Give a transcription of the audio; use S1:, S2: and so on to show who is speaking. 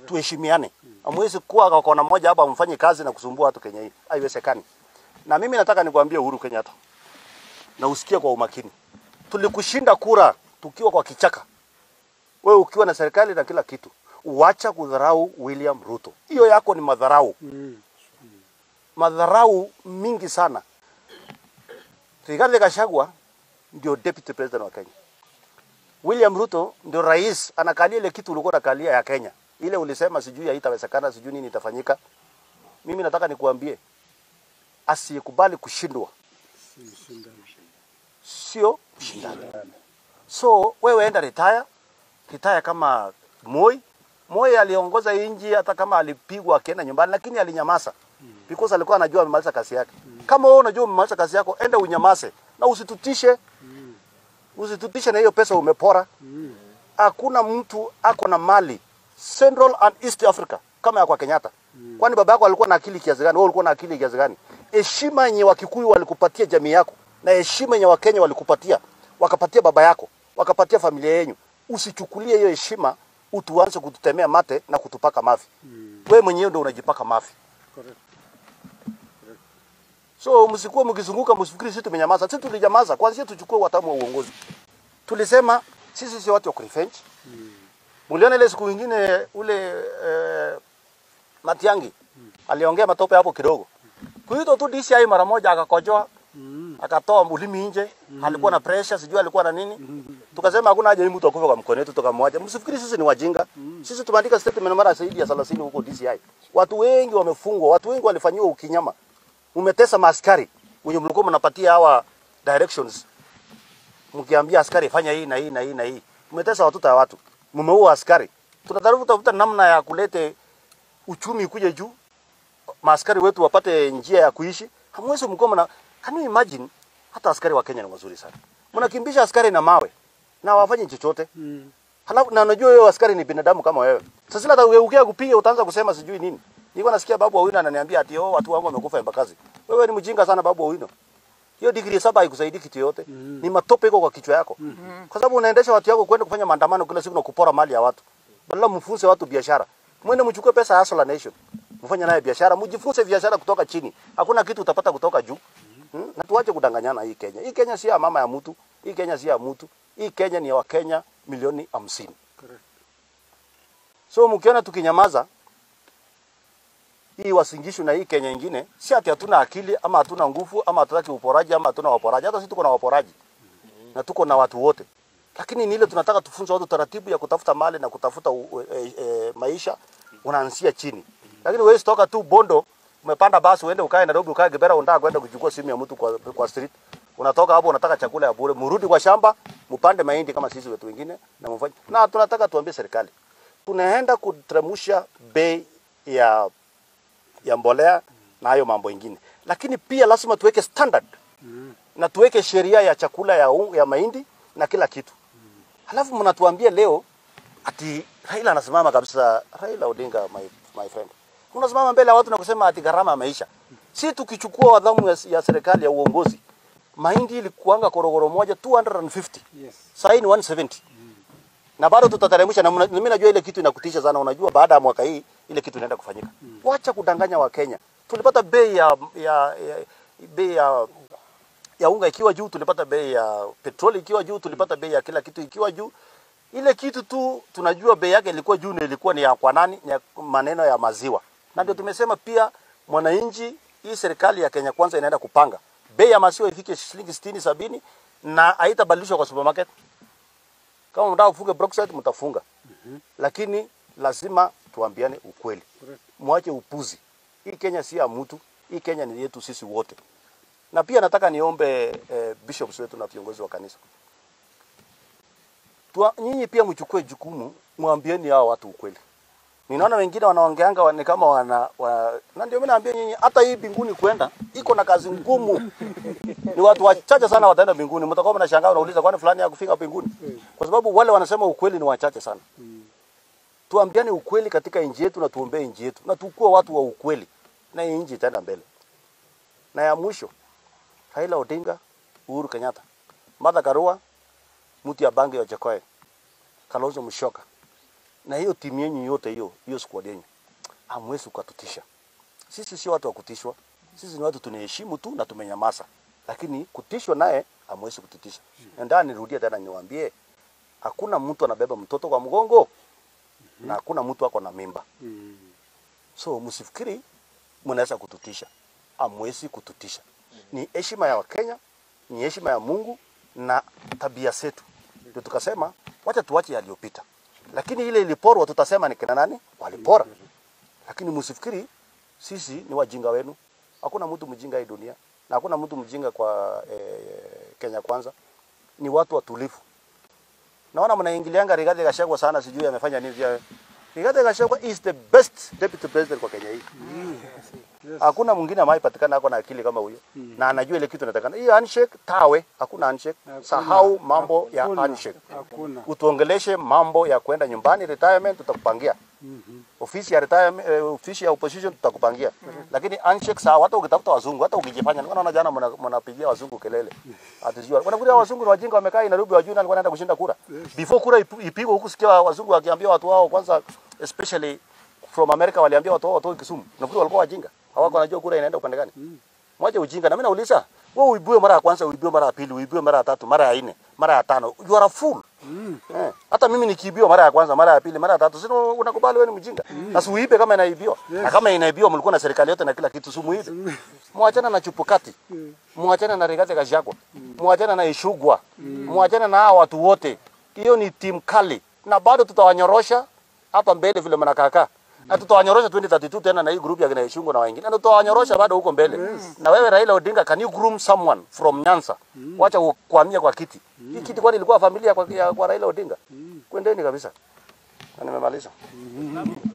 S1: tuheshimiane. Hamwezi kuwa kwa kona moja hapa mfanye kazi na kusumbua watu Kenya hii, haiwezekani. Na mimi nataka nikwambie Uhuru Kenyatta, na usikie kwa umakini, tulikushinda kura tukiwa kwa kichaka, wewe ukiwa na serikali na kila kitu. Uacha kudharau William Ruto, hiyo yako ni madharau, madharau mingi sana. Rigathi Gachagua ndio deputy president wa Kenya. William Ruto ndio rais, anakalia ile kitu ulikuwa unakalia ya Kenya. Ile ulisema sijui haitawezekana, sijui nini itafanyika. Mimi nataka nikuambie, asiyekubali kushindwa sio mshindani. So wewe enda retire, retire kama Moi. Moi aliongoza inji hata kama alipigwa akienda nyumbani, lakini alinyamaza because alikuwa anajua amemaliza kazi yake. Kama wewe unajua umemaliza kazi yako, enda unyamaze na usitutishe, usitutishe na hiyo pesa umepora. Hakuna mtu ako na mali Central and East Africa kama ya kwa Kenyatta. Kwani baba yako alikuwa na akili kiasi gani? Wewe ulikuwa na akili kiasi gani? Heshima yenye Wakikuyu walikupatia jamii yako na heshima yenye Wakenya walikupatia, wakapatia baba yako, wakapatia familia yenu. Usichukulie hiyo heshima utuanze kututemea mate na kutupaka mafi. Wewe mwenyewe ndio unajipaka mafi. So msikuwa mkizunguka msifikiri sisi tumenyamaza. Sisi tulinyamaza. Kwanza tuchukue watamu wa uongozi. Tulisema sisi sio watu wa kurevenge. Muliona ile siku nyingine ule eh, Matiangi aliongea matope hapo kidogo. Kuito tu DCI mara moja akakojoa akatoa ulimi nje, alikuwa na pressure, sijui alikuwa na nini. Tukasema hakuna haja hii mtu akufe kwa mkono wetu, tukamwacha. Msifikiri sisi ni wajinga. Sisi tumeandika statement mara zaidi ya 30 huko DCI. Watu wengi wamefungwa, watu wengi walifanyiwa ukinyama. Umetesa maaskari wenye mlikuwa mnapatia hawa directions, mkiambia askari fanya hii na hii na hii na hii. Umetesa watoto wa watu, mmeua askari. Tunataka kutafuta namna ya kulete uchumi kuje juu, maaskari wetu wapate njia ya kuishi. Hamwezi mkuwa mna can you imagine, hata askari wa Kenya ni wazuri sana, mnakimbisha askari na mawe na wafanye chochote halafu na unajua wewe askari ni binadamu kama wewe. Sasa hata ugeukia kupiga utaanza kusema sijui nini. Nilikuwa nasikia babu Owino ananiambia ati oh, watu wangu wamekufa Embakasi. Wewe ni mjinga sana babu Owino. Hiyo degree saba haikusaidii kitu yote. Ni matope iko kwa kichwa yako. Kwa sababu unaendesha watu wako kwenda kufanya maandamano kila siku na kupora mali ya watu. Badala mfunze watu biashara. Mwende mchukue pesa ya Hustler Nation. Mfanye naye biashara, mjifunze biashara kutoka chini. Hakuna kitu utapata kutoka juu. Hmm? Na tuache kudanganyana hii Kenya. Hii Kenya si ya mama ya mtu. Hii Kenya si ya mtu. Hii Kenya ni ya Wakenya milioni hamsini. So mkiona tukinyamaza hii wasingishu na hii Kenya ingine, si ati hatuna akili ama hatuna nguvu ama hatutaki uporaji ama hatuna waporaji. Hata sisi tuko na waporaji na tuko na watu wote, lakini ni ile tunataka tufunze watu taratibu ya kutafuta mali na kutafuta u, e, e, maisha, unaanzia chini. Lakini wewe toka tu Bondo umepanda basi uende ukae Nairobi ukae Kibera, unataka kwenda kuchukua simu ya mtu kwa, kwa street unatoka hapo unataka chakula ya bure, mrudi kwa shamba mpande mahindi kama sisi wetu wengine na mfanye. Na tunataka tuambie serikali tunaenda kuteremsha bei ya ya mbolea na hayo mambo ingine, lakini pia lazima tuweke standard na tuweke sheria ya chakula ya, un- ya mahindi na kila kitu. Halafu mnatuambia leo ati Raila anasimama kabisa, Raila Odinga my, my friend, unasimama mbele ya watu na kusema ati gharama ya maisha. Si tukichukua wadhamu ya, ya serikali ya uongozi, mahindi ilikuanga korogoro moja 250
S2: Yes.
S1: sasa ni 170 na bado tutateremsha, na mna- mimi najua ile kitu inakutisha sana. Unajua baada ya mwaka hii ile kitu inaenda kufanyika. Wacha kudanganya Wakenya. Tulipata bei ya, ya, ya bei ya ya unga ikiwa juu, tulipata bei ya petroli ikiwa juu, tulipata bei ya kila kitu ikiwa juu. Ile kitu tu tunajua bei yake ilikuwa juu, na ilikuwa ni ya kwa nani? Ni ya maneno ya maziwa, na ndio tumesema pia mwananchi, hii serikali ya Kenya Kwanza inaenda kupanga bei ya maziwa ifike shilingi 60 70 na haitabadilishwa kwa supermarket. Kama mtaka kufunga Brookside mtafunga. Lakini lazima tuambiane ukweli. Mwache upuzi. Hii Kenya si ya mtu, hii Kenya ni yetu sisi wote. Na pia nataka niombe eh, bishops wetu na viongozi wa kanisa. Tua, nyinyi pia mchukue jukumu, mwambieni hao watu ukweli. Ninaona wengine wanaongeanga wa- ni kama wana, wa, na ndio mimi naambia nyinyi hata hii mbinguni kwenda iko na kazi ngumu. Ni watu wachache sana wataenda mbinguni. Mtakuwa mnashangaa unauliza kwani fulani hakufika mbinguni? Kwa sababu wale wanasema ukweli ni wachache sana. Tuambiane ukweli katika nchi yetu na tuombee nchi yetu na tukue watu wa ukweli na hii nchi itaenda mbele. Na ya mwisho Raila Odinga, Uhuru Kenyatta, Martha Karua, Mutia Bangi wa Jakoe, Kalonzo Musyoka. na hiyo timu yenyu yote hiyo hiyo squad yenyu hamwezi ukatutisha. Sisi sio watu wa kutishwa, sisi ni watu tunaheshimu tu na tumenyamaza, lakini kutishwa naye hamwezi kututisha. Na ndio nirudie tena niwaambie, hakuna mtu anabeba mtoto kwa mgongo na hakuna mtu ako na mimba. So msifikiri mnaweza kututisha, hamwezi kututisha. Ni heshima ya Wakenya, ni heshima ya Mungu na tabia zetu, ndio tukasema wacha tuache yaliyopita, lakini ile iliporwa tutasema ni kina nani walipora, lakini msifikiri sisi ni wajinga wenu. Hakuna mtu mjinga hii dunia na hakuna mtu mjinga kwa eh, Kenya Kwanza. Ni watu watulivu. Naona mnaingilianga Rigathi Gachagua sana, sijui amefanya nini. pia. Rigathi Gachagua is the best deputy president kwa Kenya hii. Hakuna mwingine ambaye patikana ako na akili kama huyo na anajua ile kitu inatakana. Hii handshake tawe, hakuna handshake.
S2: Hakuna.
S1: Sahau mambo ya
S2: Hakuna.
S1: handshake.
S2: Hakuna.
S1: Utuongeleshe mambo ya kwenda nyumbani, retirement tutakupangia. Ofisi ya retirement, eh, ofisi ya opposition tutakupangia. Lakini handshake sawa, hata ukitafuta wazungu, hata ukijifanya, naona jana mna- mnapigia wazungu kelele. Atijua. Wanakuja wazungu na wajinga wamekaa Nairobi wajui nani alikuwa anaenda kushinda kura. Before kura ipu- ipigwe huku sikia wazungu wakiambia watu wao kwanza especially from America waliambia watu wao watoe Kisumu. Nafikiri walikuwa wajinga. Hawako wanajua kura inaenda upande gani. Mwache ujinga na mimi nauliza, wewe uibiwe mara ya kwanza, uibiwe mara ya pili, uibiwe mara ya tatu, mara ya nne, mara ya tano. You are a fool. Eh, hata mimi nikiibiwa mara ya kwanza, mara ya pili, mara ya tatu, sio unakubali wewe ni mjinga. Sasa uibe kama inaibiwa. Na kama inaibiwa mlikuwa na serikali yote na kila kitu, si muibe. Mwachana na chupukati. Mwachana na Rigathi Gachagua. Mwachana na Ishugwa. Mwachana na hao watu wote. Hiyo ni timu kali na bado tutawanyorosha hapa mbele vile mnakaakaa. Na tutawanyorosha 2032 tena na hii group ya kina Ishungu na wengine. Na tutawanyorosha bado huko mbele. Na wewe Raila Odinga, can you groom someone from Nyanza? Wacha kuhamia kwa kiti. Hii kiti kwani ilikuwa familia kwa, ya, kwa Raila Odinga? Kwendeni kabisa. Na nimemaliza.